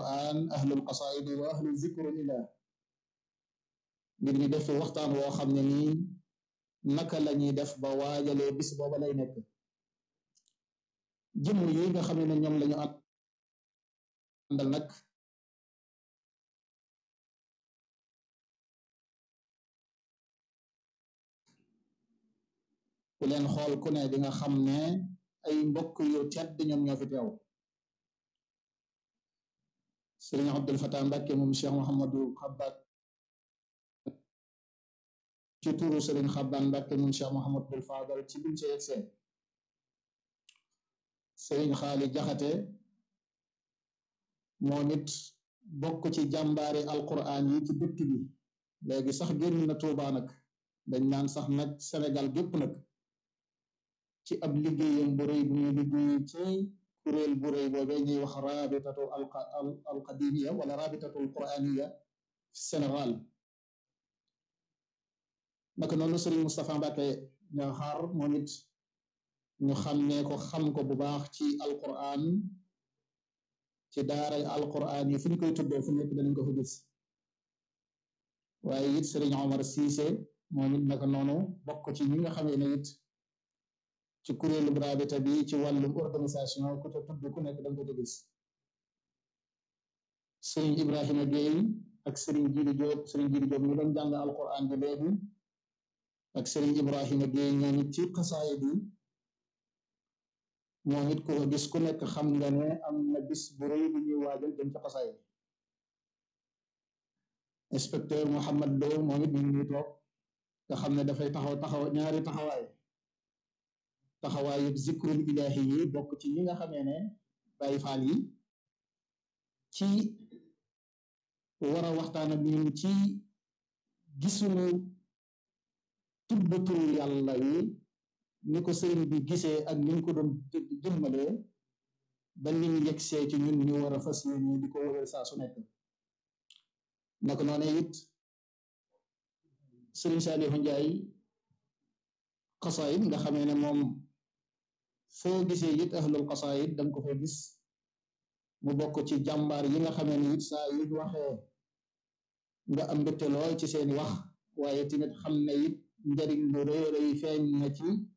quran ahlul qasaidi wa ahlu zikrillah ngir ñu def fi waxtaan woo xam ne nii naka la ñuy def ba waajalee bis booba lay nekk jëmm yi nga xam ne ñoom lañu àndal nag ku leen xool ku ne di nga xam ne ay mbokk yu tedd ñoom ñoo fi teew sëriñ Abdul Fatah Mbàkke moom Cheikh Mouhamadou Xabbaan ci turu sëriñ Xabbaan Mbàkke moom Cheikh Mouhamadul Fadal ci biñ ci yegsee sëriñ Xaali Jaxate moom it bokk ci jàmbaari alquran yi ci dëkk bi léegi sax génn na Tuubaa nag dañ naan sax nag Sénégal gépp nag ci ab liggéeyam bu rëy bu muy liggéey ci kuréel bu rëy boobee ñuy wax rabitatu alqadimiya wala rabitatu alquraniya Sénégal naka noonu sëriñ Moustapha Mbacke Ñaxaar moom it ñu xàmmee ko xam ko bu baax ci alquran ci daaray alquran yi fu ñu koy tuddee fu nekk danañ ko fa gis waaye it sëriñ Omar Cissé moom it naka noonu bokk ci ñi nga xamee ne it ci kuréelu rabita bi ci wàllum organisation ku te tudd ku nekk danga ko gis sëriñ Ibrahima Gueye ak sëriñ Jili Diop sëriñ Jili Diop ñu doon jàng alquran bi léegi ak sëriñ Ibrahima Gueye ñoom it ci xasaayid yi moom it ku ko gis ku nekk xam nga ne am na bis bu rëy bu ñuy waajal jëm ci xasaayid inspecteur Mouhamad Lo moom it ñu ngi ñuy toog nga xam ne dafay taxaw taxaw ñaari taxawaay taxawaayu zikrul ilahi yi bokk ci ñi nga xamee ne Baay Faal yi ci war a waxtaan ak ñun ci gisuñu tudd turu yàlla yi ni ko sëriñ bi gisee ak ni ñu ko doon jëmmalee ba ni ñu yegsee ci ñun ñu war a fas yéene di ko wëral saa su nekk naka noonu it sëriñ Saalihu Njaay xasaayid nga xamee ne moom foo gisee it ahlul xasaayid danga ko fay gis mu bokk ci jàmbaar yi nga xamee ne it saa yu waxee nga am mbégte lool ci seeni wax waaye tamit xam ne it njariñ lu rëy rëy feeñ na ci